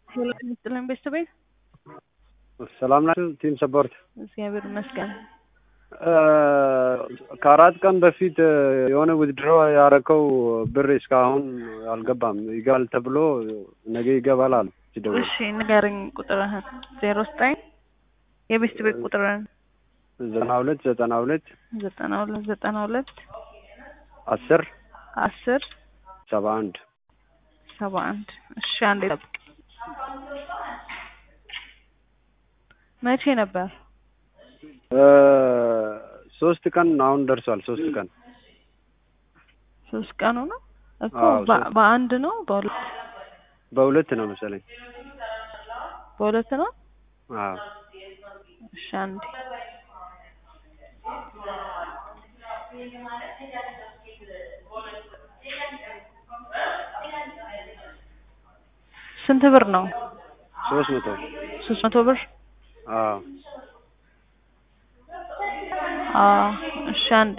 ሄሎ ይስጥልኝ ቤተሰቤ ሰላም ናችሁ? ቲም ሰፖርት እግዚአብሔር ይመስገን። ከአራት ቀን በፊት የሆነ ውድድሮ ያረከው ብር እስካሁን አልገባም። ይገባል ተብሎ ነገ ይገባል አሉ ሲደውል። እሺ ንገረኝ ቁጥርህን። ዜሮ ዘጠኝ የቤት ቤት ቁጥርህን ዘጠና ሁለት ዘጠና ሁለት ዘጠና ሁለት ዘጠና ሁለት አስር አስር ሰባ አንድ ሰባ አንድ እሺ አንዴ ጠብቅ። መቼ ነበር? ሶስት ቀን አሁን ደርሷል። ሶስት ቀን ሶስት ቀኑ ነው እኮ አዎ፣ በ- ሶስት። በአንድ ነው በሁለት በሁለት ነው መሰለኝ። በሁለት ነው። አዎ እሺ አንዴ ስንት ብር ነው? ሶስት መቶ ሶስት መቶ ብር አዎ አዎ እሺ አንዴ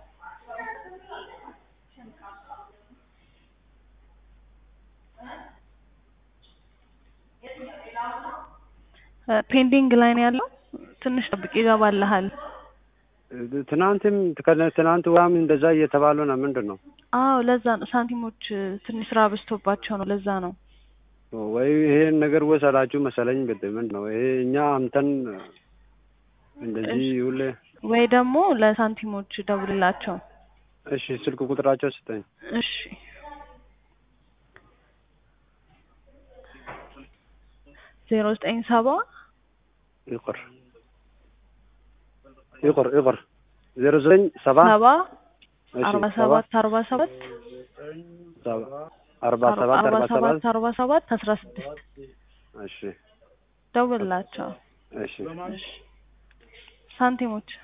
እ ፔንዲንግ ላይ ነው ያለው። ትንሽ ጠብቅ ይገባልሃል። ትናንትም ከነ- ትናንት ዋም እንደዛ እየተባሉ ነው። ምንድን ነው አዎ ለዛ ነው ሳንቲሞች እ ትንሽ ስራ በዝቶባቸው ነው። ለዛ ነው። ወይ ይሄን ነገር ወሰዳችሁ መሰለኝ። ግድ ምንድን ነው ይሄ እኛ አምተን እንደዚህ ሁሌ። ወይ ደግሞ ለሳንቲሞች ደውልላቸው። እሺ ስልክ ቁጥራቸው ስጠኝ። እሺ ዜሮ ዘጠኝ ሰባ ይቁር ይቁር ይቁር ዜሮ ዘጠኝ ሰባ ሰባ እሺ፣ አርባ ሰባ ሰባት አርባ ሰባት ሰባ አርባ ሰባት አርባ አርባ ሰባት ሰባት አርባ ሰባት አስራ ስድስት እሺ ደውልላቸው። እሺ እሺ ሳንቲሞች